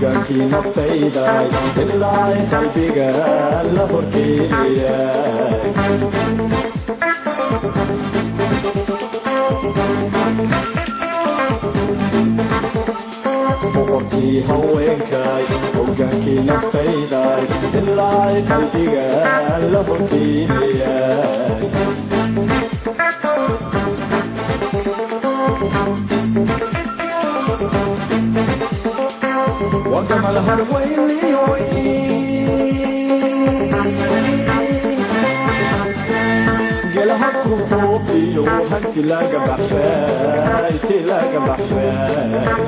hogaankii naftayda ilaa qalbiga la horkeelaya boqortii haweenkay hogaankii naftayda ilaa qalbiga la horkeelaya وكما الهرويلي قالها كفوقي وهن تلاقى بحشاي تلاقى بحشاي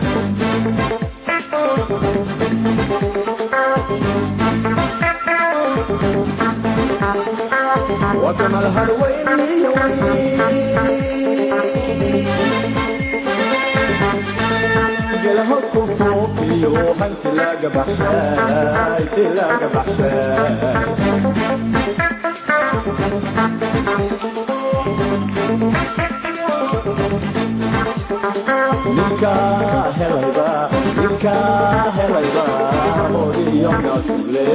وكما الهرويلي قالها كفوقي وهن تلاقى بحشاي تلاقى بحشاي ninka helayba ninka helayba hodiyo nasule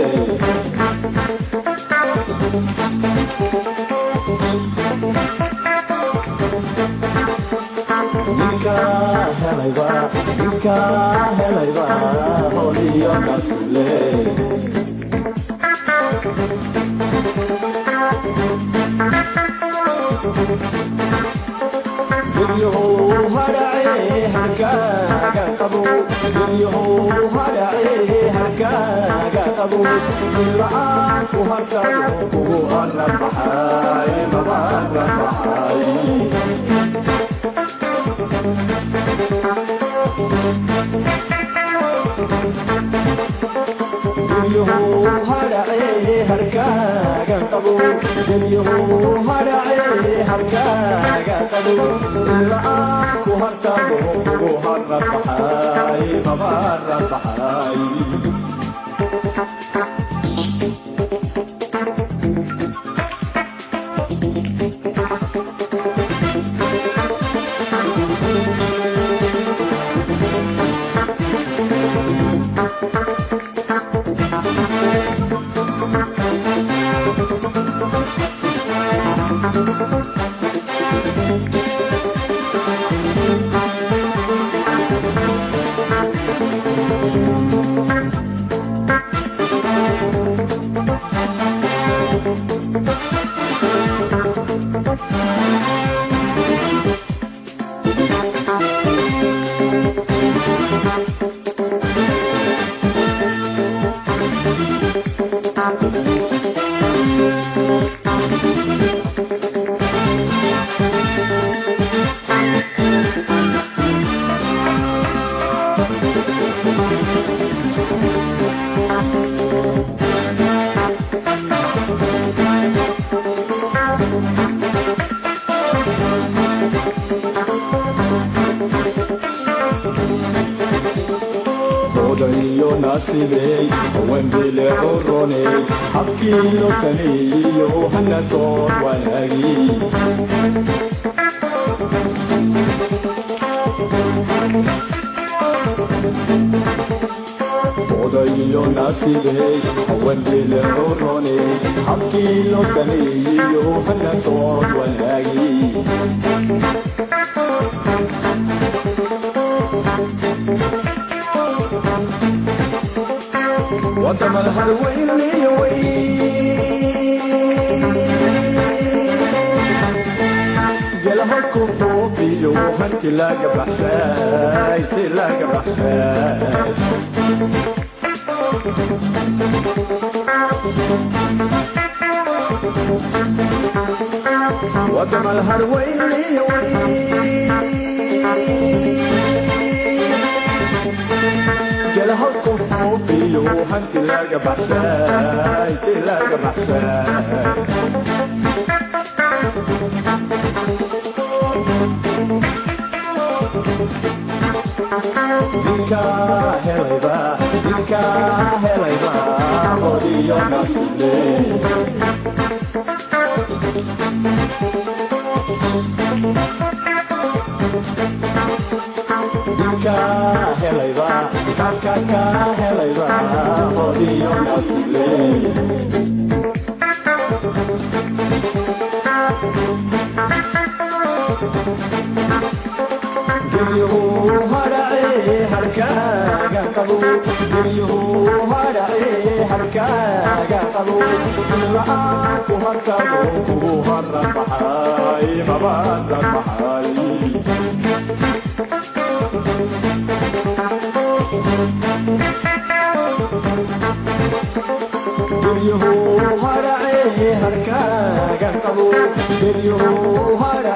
ninka helayba ninka helayba hodiyo nasule guryahu hadhace harkaaga qabo guryahu hadhace harkaaga qabo la-aan ku harkado kugu aran baxay mabaaran baxay guryahu hadhace harkaaga qabo guryahu hadhace harkaaga qabo la-aan ku harkado kugu haran baxay mabaaran baxay odayo naasibey haweenbile curoney habkii loo sameeyiyo hana soo wanaagi odayo naasibey haweenbile curoney habkii loo sameeyiyo hana soo wanaagi وكما الهرويلي قالها كفوقي وهن تلاقى بحشاي تلاقى بحشاي وكما الهرويلي قالها كفوقي وهن تلاقى بحشاي تلاقى بحشاي ninka helayba ninka helayba hodiyo nasile ninka helayba kakaka helay qabo geryuhu hadhace harkaaga qabo ilma'aan ku harkado kugu haran baxay mabadan baxay geryuhu hadhace harkaaga qabo geryuhu hadhace